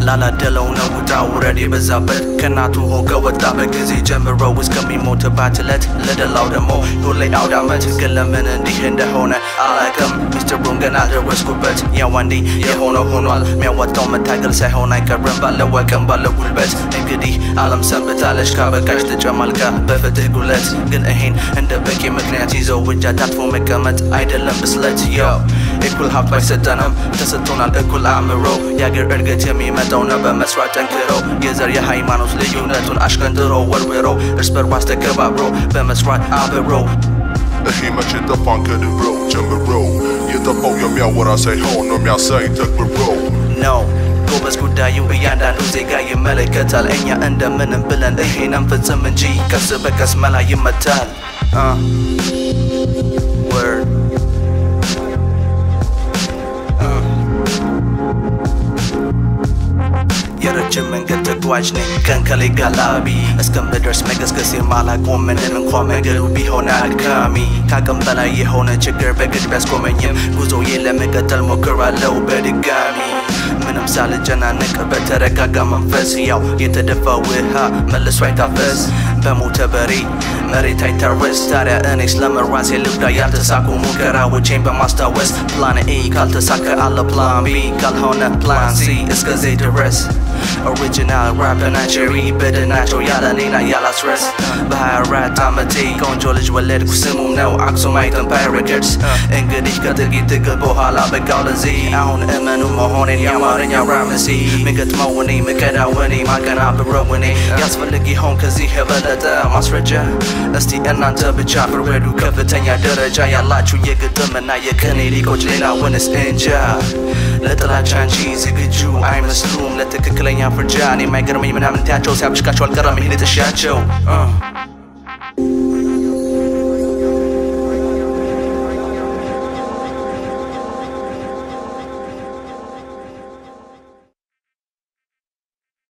ላላደለው ነው ውጣ ውረድ የበዛበት ከእናቱ ሆ ከወጣበት ጊዜ ጀምሮ እስከሚሞትባት እለት ለደላው ደግሞ ሁሌ አውደ ዓመት ግን ለምን እንዲህ እንደሆነ አላቅም ሚስጥሩን ገና ደረስኩበት ያው አንዴ የሆነው ሆኗል የሚያወጣው መታገል ሳይሆን አይቀርም ባለው አቅም ባለው ጉልበት እንግዲህ አለም ሰንብታለች ካበቃሽ ተጨማልቃ በፍትህ ጉለት ግን ይሄን እንደ በቂ ምክንያት ይዘው እጅ አጣጥፎ መቀመጥ አይደለም ብስለት ያው እኩል ሀብት ባይሰጠንም ተሰጥቶናል እኩል አእምሮ የአገር እድገት የሚመጣው ነው በመስራት ጠንክሮ የዘር የሃይማኖት ልዩነቱን አሽቀንጥሮ ወርውሮ እርስ በርስ ተከባብሮ በመስራት አብሮ ይሄ መቼ ጠፋን ከድሮ ጀምሮ የጠፋው የሚያወራ ሳይሆን ነው የሚያሳይ ተግብሮ ነው ጎበዝ ጉዳዩ እያንዳንዱ ዜጋ ይመለከታል እኛ እንደምንም ብለን ይሄንን ፍጽም እንጂ ቀስ በቀስ መላ ይመታል Uh. Word. የረጅም መንገድ ተጓዥ ነኝ ከንከሌ ጋላቢ እስከምደርስ መገስገስ የማላቆም ምንም እንኳ መንገዱ ቢሆን አድካሚ ከአቅም በላይ የሆነ ችግር በግድ ቢያስቆመኝም ጉዞዬ ለመቀጠል ሞክራለሁ በድጋሚ ምንም ሳልጨናነቅ በተረጋጋ መንፈስ ያው የተደፋ ውሃ መልሶ አይታፈስ በሞተ በሬ መሬት አይታረስ ታዲያ እኔ ስለመራሴ ልብዳ ያልተሳኩ ሙከራዎቼን በማስታወስ ፕላን ኤ ካልተሳካ አለ ፕላን ቢ ካልሆነ ፕላን ሲ እስከዚህ ድረስ ኦሪጂናል ራፕና ቼሪ በድናቸው ያለ እኔና ያላስረስ በሀያ አራት ዓመቴ ቆንጆ ልጅ ወለድኩ ስሙም ነው አክሱማይት ኤምፓየር ሬከርድስ እንግዲህ ከጥቂት ትግል በኋላ በቃው ለዚህ አሁን እመኑ መሆኔን የአማርኛ ራምሲ ምገጥመው እኔ ምቀዳው እኔ ማቀናብረው እኔ ያስፈልግ ይሆን ከዚህ የበለጠ ማስረጃ እስቲ እናንተ ብቻ ፍረዱ ከፍተኛ ደረጃ ያላችሁ የግጥምና የቅኔ ሊቆች ሌላውንስ እንጃ ለጥላቻ እንጂ ዝግጁ አይመስሉም ለትክክለኛ ፍርጃ እኔ የማይገርመኝ ምናምን ትያቸው ሲያብሽቃቸው አልቀረም ይሄን ጥሻቸው